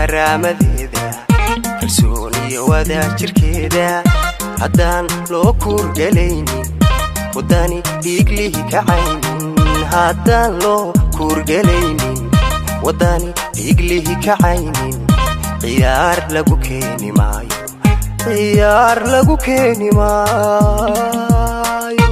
karaamadeeda kalsooniyo wadaajirkeeda haddaan loo kuurgelaynin waddani dhiiglihi kacaynin haddaan loo kuurgelaynin waddani dhiiglihi kacaynin ciyaar lagu keeni maayo ciyaar lagu keeni maayo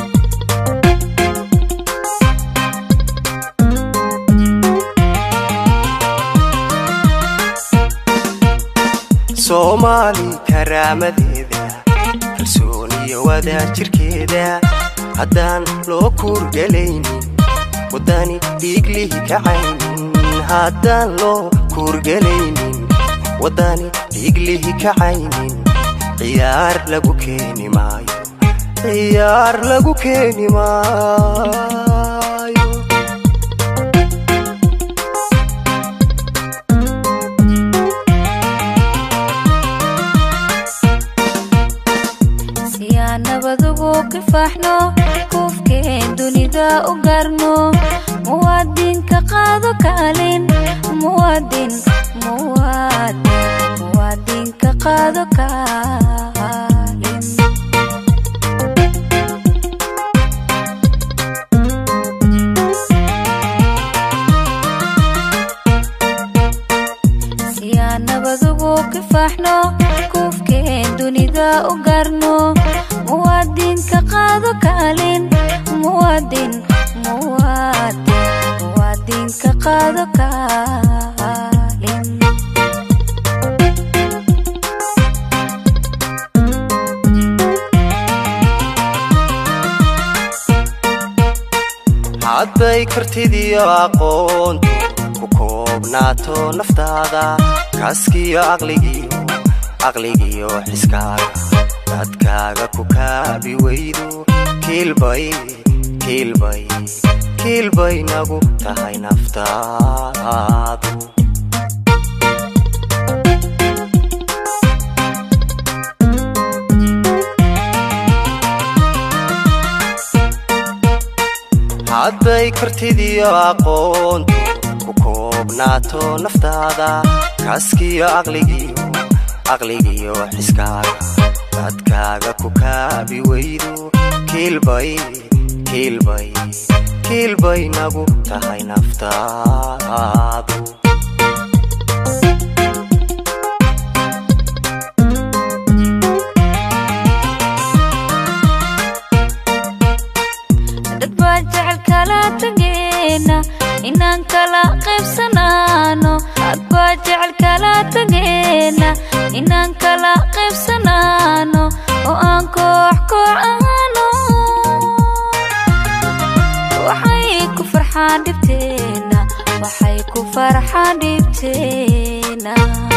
soomaali karaamadeeda kalsooniyo wadaajirkeeda haddaan loo kuurgelaynin waddani dhiiglihi kacaynin haddaan loo kuurgelaynin waddani dhiiglihi kacaynin ciyaar lagu keeni maayo ciyaar lagu keeni maayo siyaan nabadugu kifaaxno kuufkeen dunida u gaarno muwaadinka qaado kaalin muwaadin muwaadin muwaadinka qaado kaalin siyaan nabadugu kifaaxno kuufkeen dunida u gaarno muwaadinka qaado kaalin muwaadin muwaadin muwaadinka qaado kaalin hadday kartidiyo aqoontu ku koobnaato naftaada kaaskiyo aqligiyo aqligiyo xiskaaga dadkaaga ku kaabi weydo kiilbay kiilbay kiilbay nagu tahay naftaadu hadday kartidiyo aqoontu ku koobnaato naftaada kaaskiyo aqligiyo aqligiyo xiskaaga dadkaaga ku kaabi weydo kiilbay kiilbay kiilbay nagu tahay naftaadu dad baa jecel kala tageena inaan kala qaybsanaano dad baa jecel kala tageena inaan kala qaybsanaano oo aan koox koox ahaano waxay ku farxaan dhibteena waxay ku farxaan dhibteena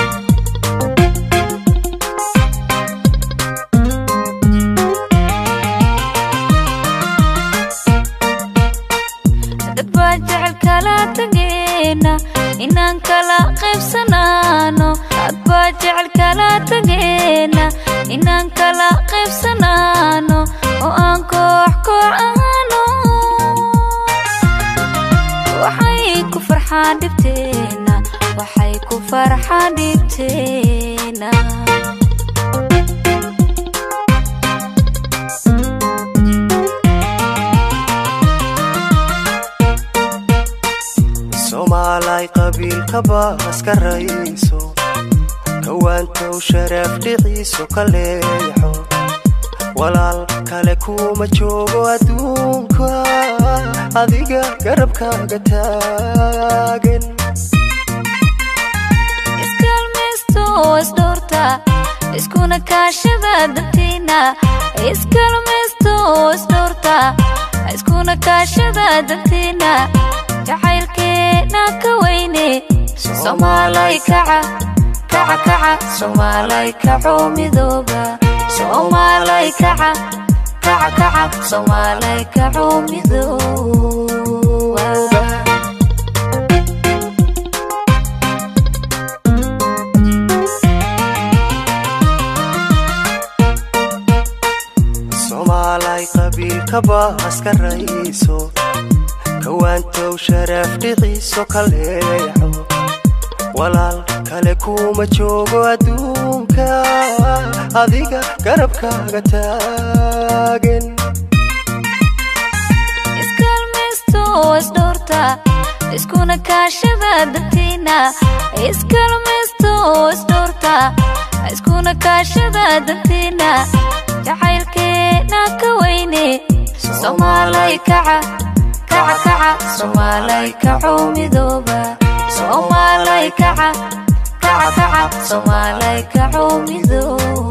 dad baa jecel kala tageena inaan kala qaybsanaano dad baa jecel kala tageena inaan kala qaybsanaano oo aan koox koox ahaano waxay ku farxaan dhibteena waxay ku farxaan dhibteena soomaalay qabiilka baaska rayso kawaantow sharaf dhiciiso ka leexo walaal kale kuma joogo adduunka adiga garabkaaga taagan iskalmaysto oo isdhoorta iskuna kaashada dantiina iskalmaysto oo isdhoorta iskuna kaashada dantiina jacaylkeena ka weyne soomaalay kaca kaca kaca soomaalay kaco midooba soomaalay kaca kaca kaca soomaalay kaco midooba soomaalay qabiilka baaska rayso kawaantow sharaf dhiciiso ka leexo walaal kale kuma joogo adduunka adiga garabkaaga taagan iskalmaysto isdhoorta iskuna kaashada dantiina iskalmaysto isdhoorta iskuna kaashada dantiina jacaylkeena ka weyne soomaalay kaca kaca kaca soomaalay kaco midooba soomaalay kaca kaca kaca soomaalay kaco midooba